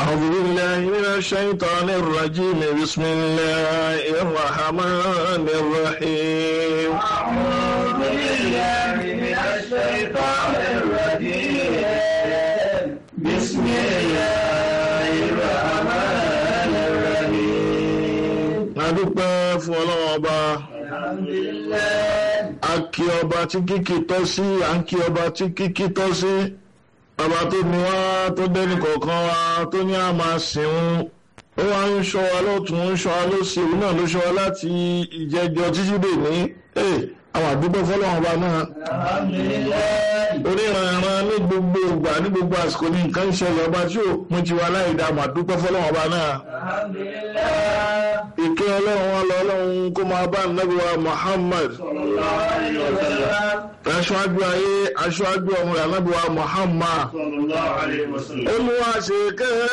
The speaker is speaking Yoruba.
أعوذ بالله من الشيطان الرجيم بسم الله الرحمن الرحيم أعوذ بالله من الشيطان الرجيم بسم الله الرحمن الرحيم adúpẹ́ fún ọlọ́wọ́ ọba الحمد لله a kí ọba tí kíkì tọ́ sí à ń kí ọba tí kíkì tọ́ sí ọba tó ní wá tó dẹ́ni kọ̀ọ̀kan wa tó ní a máa sìn ó wá ń ṣọ́ wa lọ́tún ń ṣọ́ wa lọ́sì òun náà ló ṣọ́ wa láti ìjẹjọ títí dè ní àwọn àdúgbò fọlọ́wọ́n ọba náà الحمد لله oníranran ní gbogbo ìgbà ní gbogbo àsìkò ní nǹkan ń ṣẹlẹ̀ ọba tí ò pín tiwa láì dá mà dúpẹ́ fọlọ́wọ́n ọba náà الحمد لله ìkẹ́ ọlọ́run wa lọ ọlọ́run kó máa bá nàbí wa Muhammad صلى الله عليه وسلم aṣáájú ayé aṣáájú ọmọ rẹ̀ nàbí wa Muhammad صلى الله عليه وسلم olùwàṣẹ̀kẹ́